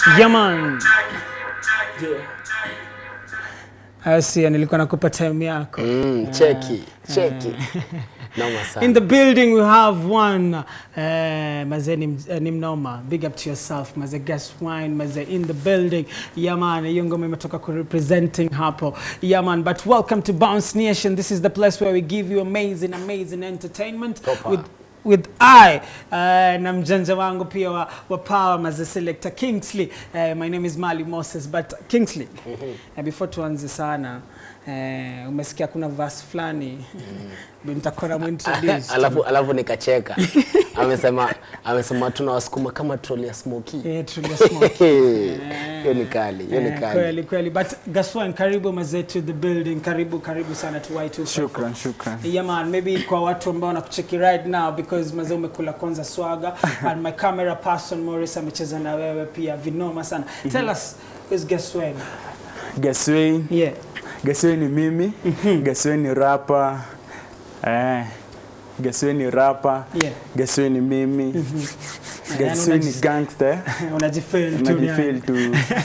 Yeah man. Asia, nilikuwa nakupa time yako. Mm, cheki cheki noma sana In the building we have one uh, maze ni, uh, ni mnoma big up to yourself maze guest wine maze in the building yeah man hiyo ngoma imetoka ku representing hapo yeah man but welcome to Bounce Nation this is the place where we give you amazing amazing entertainment Proper. with with I uh, na mjanja wangu pia wa, wa power maze selector Kingsley uh, my name is Mali Moses but Kingsley uh, before tuanze sana uh, umesikia kuna verse fulani ndio nitakuwa namuintroduce alafu alafu nikacheka amesema amesema tunawasukuma kama troli ya smoki Eh, Tulia Smoke. hiyo ni kali hiyo ni Eh, kali kweli kweli but Gaswan karibu mazee to the building karibu karibu sana to Y254 Shukran, shukran. Yeah man, maybe kwa watu ambao wanakucheki right now because mazee umekula kwanza swaga and my camera person Morris amecheza na wewe pia vinoma sana. Tell us who's Gaswan? Gaswain, Yeah. Gaswain ni mimi, Gaswain ni rapa. Eh. Gaswain ni rapa. Yeah. Gaswain ni mimi. Gaswain ni unajis- gangster. Unajifeel tu. Najifeel tu.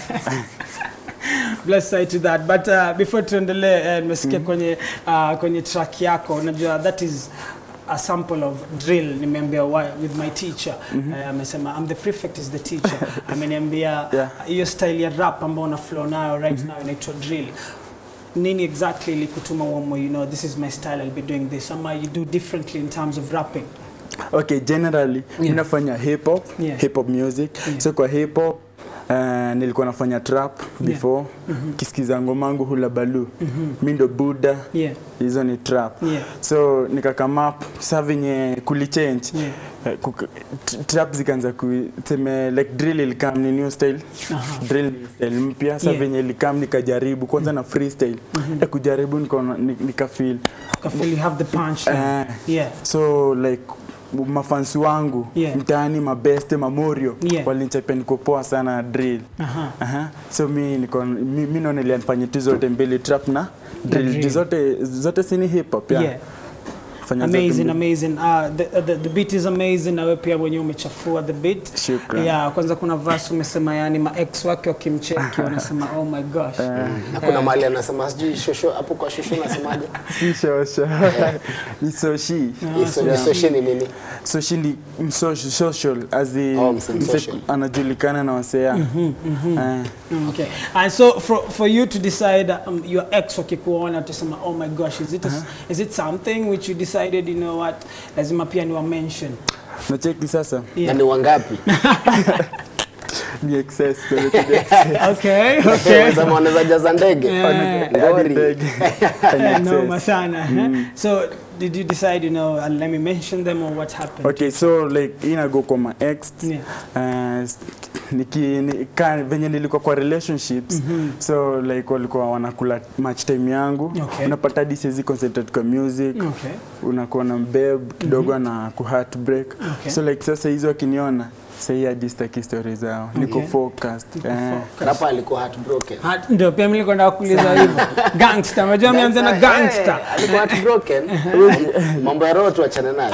Bless side to that but uh, before tuendelee eh, nimesikia kwenye uh, kwenye track yako unajua that is a sample of drill nimeambia why- with my teacher Eh, amesema I'm the prefect is the teacher ameniambia Yeah. hiyo style ya rap ambao una flow nayo right now inaitwa drill nini exactly ilikutuma uamue you know this is my style I'll be doing this ama you do differently in terms of rapping Okay, generally Yeah. ninafanya hip hop, Yeah. hip hop music. Yeah. So kwa hip hop uh, nilikuwa nafanya trap before kisikiza ngomangu hula balu. Mi ndo Buddha. yeah Hizo ni trap. Yeah. So nikakama up sa venye kulichange. Yeah. Eh, kuka- t- trap zikaanza kuseme like drill ilikam ni new style Aha. drill ni style mpya sa Yeah. venye ilikam nikajaribu kwanza na freestyle mm kujaribu nikaona ni- nikafeel I feel you have the punch Eh, yeah so like mafansi wangu Yeah. mtaani mabeste mamorio Yeah. walinichapia niko poa sana na drill aha Aha. so mi niko mi, mi naona nilifanya tu zote mbili trap na drill, drill. Juu zote zote sini hip hop yeah. yeah Fanya zote amazing mbili. amazing uh, the, the, the beat is amazing na wewe pia mwenyewe umechafua the beat Shukran. yeah kwanza kuna verse umesema yani ma ex wake wakimcheki wanasema oh my gosh na kuna mahali anasema sijui shosho hapo kwa shosho nasemaje si shosho ni soshi Iso- isoshi ni nini soshi ni msocial social as in Oh, mse- mse social. anajulikana na wasea Eh. Mm, okay and so for, for you to decide um, your ex wakikuona tusema oh my gosh is it, a, is it something which you decided you know what lazima pia ni wa mention nacheki sasa Yeah. na ni wangapi ni excess kwenye excess. okay okay Wanasema wanaweza jaza ndege Eh. ngori Ndege. noma sana eh? so did you decide you know uh, let me mention them or what happened okay so like inago kwa ma ex Yeah. uh, niki, ni, ka, venye nilikuwa kwa relationships so like walikuwa wanakula match time yangu Okay. unapata hadi siwezi concentrate kwa music okay unakuwa na mbeb kidogo na ku heartbreak Okay. so like sasa hizo wakiniona sahii hadi sitaki story zao niko Okay. focused eh. rapa alikuwa heartbroken Ha- ndio pia mimi nilikuwa kuuliza hivyo gangster unajua ameanza na gangster Eh, alikuwa heartbroken mambo ya roho tuachane nayo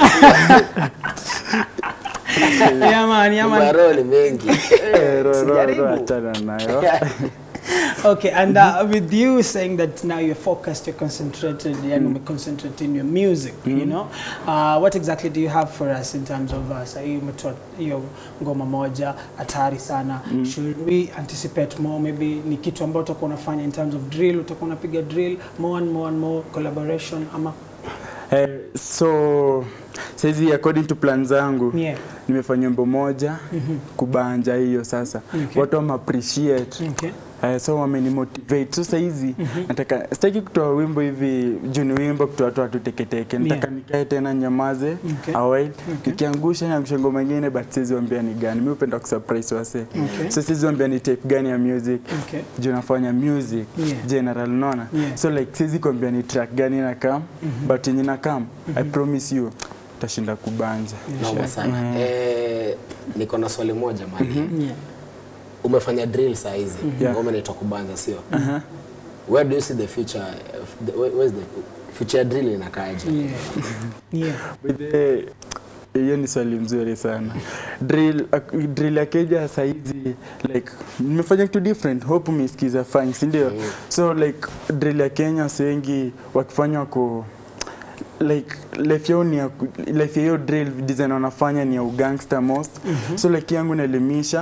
yeah man yeah mambo ya man roho ni mengi Eh, ro- ro- Sijaribu. ro- achana nayo okay and uh, with you saying that now you're focused you're concentrated and mm. concentrate in your music you know uh, what exactly do you have for us in terms of uh, sahii umetoa hiyo ngoma moja hatari sana should we anticipate more maybe ni kitu ambayo utakuwa unafanya in terms of drill utakuwa unapiga drill more and more and more collaboration ama Eh, so saizi according to plan zangu yeah nimefanya wimbo moja kubanja hiyo sasa Okay. watu wame appreciate okay Uh, so wamenimotivate so sahizi nataka sitaki kutoa wimbo hivi juu ni wimbo kutoa tu watu teketeke nataka nikae tena nyamaze Okay. await nikiangusha niangusha ngoma ingine but siwezi wambia ni gani mi upenda kusurprise wase Okay. so siwezi wambia ni type gani ya music okay juu nafanya music Yeah. general unaona Yeah. so like siwezi kuambia ni track gani na kam but yenye na kam i promise you tashinda kubanja noma sana eh, niko na swali moja mali yeah umefanya drill saa hizi Yeah. ngoma inaitwa kubanza sio where do you see the future of the, where, where's the future ya drill inakaaje yeah yeah With the- hiyo ni swali mzuri sana drill ak- drill ya keja saizi like nimefanya kitu different hope umesikiza fine si ndio Mm. so like drill ya kenya wasi wengi wakifanya wako like life yao ni ya ku- life ya hiyo drill design wanafanya ni ya ugangster most so like yangu naelimisha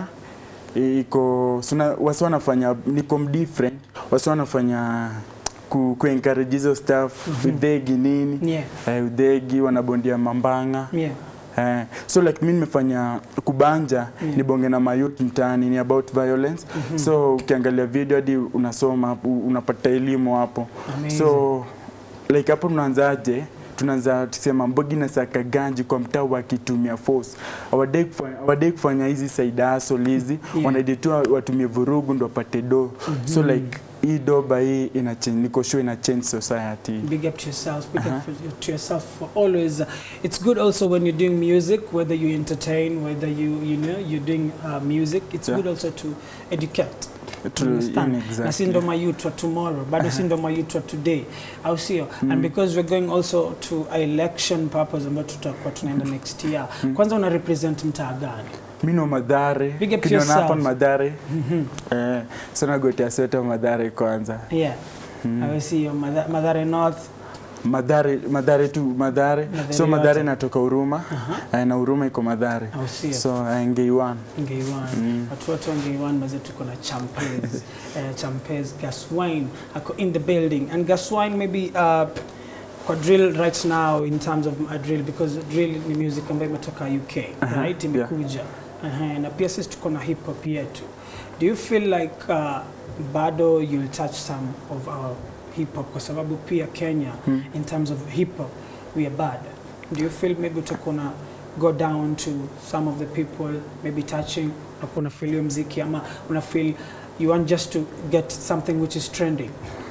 iko suna, wasi wanafanya niko different wasi wanafanya ku, ku encourage hizo stuff udhegi nini Yeah. eh, udhegi wanabondia mambanga Yeah. Eh, so like mi nimefanya kubanja Yeah. ni bonge na mayut mtaani ni about violence so ukiangalia video hadi unasoma hapo, unapata elimu hapo Amazing. so like hapo tunaanzaje tunaanza tusema mbogi na saka ganji kwa mtaa wakitumia force hawadai kufanya, hawadai kufanya hizi side hustle hizi Yeah. wanadai tu watumie vurugu ndo wapate do so like hii doba hii ina change niko sure ina change society Big up to yourself. Big Uh-huh. up for, to yourself for always. Uh, it's good also when you're doing music, whether you entertain, whether you you know you're doing uh, music. It's Yeah. good also to educate. True, Understand? in na si exactly. ndo mayouth wa tomorrow bado si ndo mayouth wa today au sio and because we're going also to a election purpose ambayo tutakuwa tunaenda next year kwanza una represent mtaa gani mi no madhare Big up to kiniona hapa yourself. ni madhare eh, so nagotea sweta madhare kwanza yeah au sio Madha- madhare north madhare madhare tu madhare Madhare so yote. madhare natoka huruma eh, na huruma iko madhare au sio so eh, ngeiwan ngeiwan Mm. watu wote wa ngeiwan maze tuko na champes uh, champes gaswine ako in the building and gaswine maybe uh, kwa drill right now in terms of uh, drill because drill ni music ambayo imetoka uk Aha, right yeah. imekuja uh, na pia sisi tuko na hip hop yetu do you feel like uh, bado you'll touch some of our hip hop kwa sababu pia kenya Hmm. in terms of hip hop we are bad do you feel maybe utakuwa na go down to some of the people maybe touching unakuwa una feel hiyo mziki ama una feel you want just to get something which is trending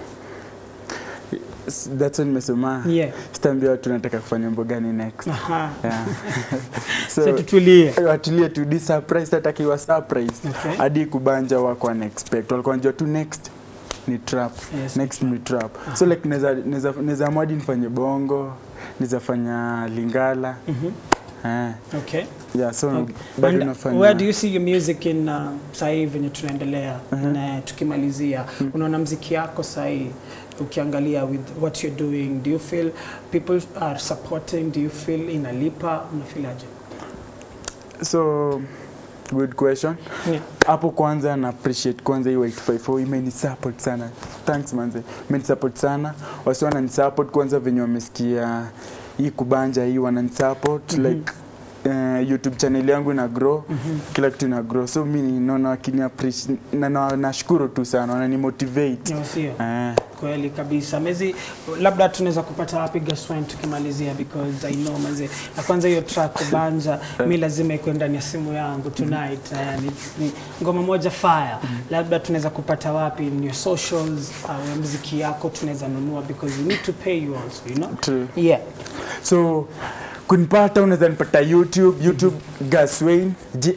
S- that's when nimesema yeah sitaambia watu nataka kufanya mambo gani next aha yeah. so so tutulie watulie tu di surprise hatakiwa surprise okay hadi kubanja wako wana expect walikuwa wanajua tu next ni trap yes next ni trap so like naweza naweza naweza amua hadi nifanye bongo naweza fanya lingala mhm eh okay yeah so Okay. bado And nafanya where do you see your music in uh, sahii venye tunaendelea na tukimalizia unaona mziki yako sahii ukiangalia with what you're doing do you feel people are supporting do you feel inalipa unafeel aje so good question yeah. hapo kwanza na appreciate kwanza hii 854 imeni support sana thanks manze imeni support sana wasi wanani support kwanza venye wamesikia hii kubanja hii wanani support Mhm. like Uh, youtube channel yangu ina grow Mhm. kila kitu ina grow so mi naona wakini appreciate na na- nashukuru tu sana wanani motivate Yeah, sio eh kweli kabisa mezi labda tunaweza kupata wapi gaswine tukimalizia because i know maze na kwanza hiyo track banja mi lazima ikuwe ndani ya simu yangu tonight uh, ni, ni ngoma moja fire labda tunaweza kupata wapi in your socials au mziki yako tunaweza nunua because we need to pay you also you know true yeah so kunipata unaweza nipata youtube youtube gaswain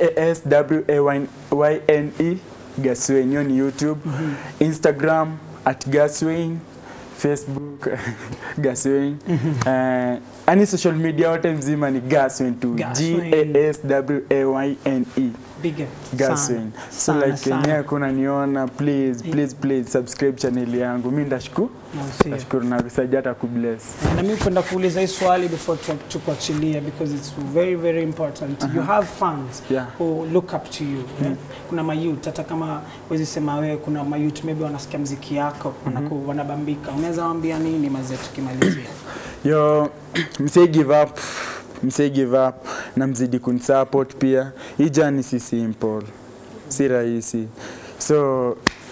g-a-s-w-a-y-n-e gaswain hiyo ni youtube instagram at gaswain facebook gaswain uh, ani social media wote mzima ni gaswain tu Gaswain. g-a-s-w-a-y-n-e big up gaswain so Sana, like sana. enyewe kuna niona please please please subscribe channel yangu mi ndashukuru No, sio. nashukuru na saidi hata kubless na mimi kwenda kuuliza hii swali before tu- tukuachilia because it's very very important you have fans Yeah. who look up to you yeah? kuna mayut hata kama wezi sema wewe kuna mayut maybe wanasikia mziki yako wanaku, wanabambika unaweza waambia nini mazee tukimalizia yo msei give up msei give up na mzidi kunisupport pia hii jani si simple si rahisi so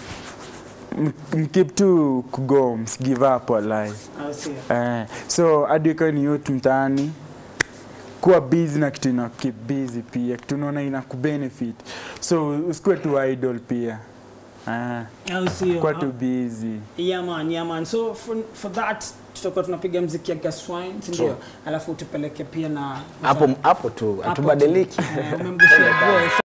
m- mkeep tu kugo msigive up walai Au sio? eh, so hadi ukiwa ni youth mtaani kuwa busy na kitu ina keep busy pia kitu unaona ina kubenefit so usikuwe tu idol pia eh, Au sio? kuwa tu busy Yeah man, yeah man. So for, for that tutakuwa tunapiga mziki ya Gaswine, si ndio? Alafu tupeleke pia na hapo hapo tu Hapo tu. hatubadiliki Eh, umemgusia bro.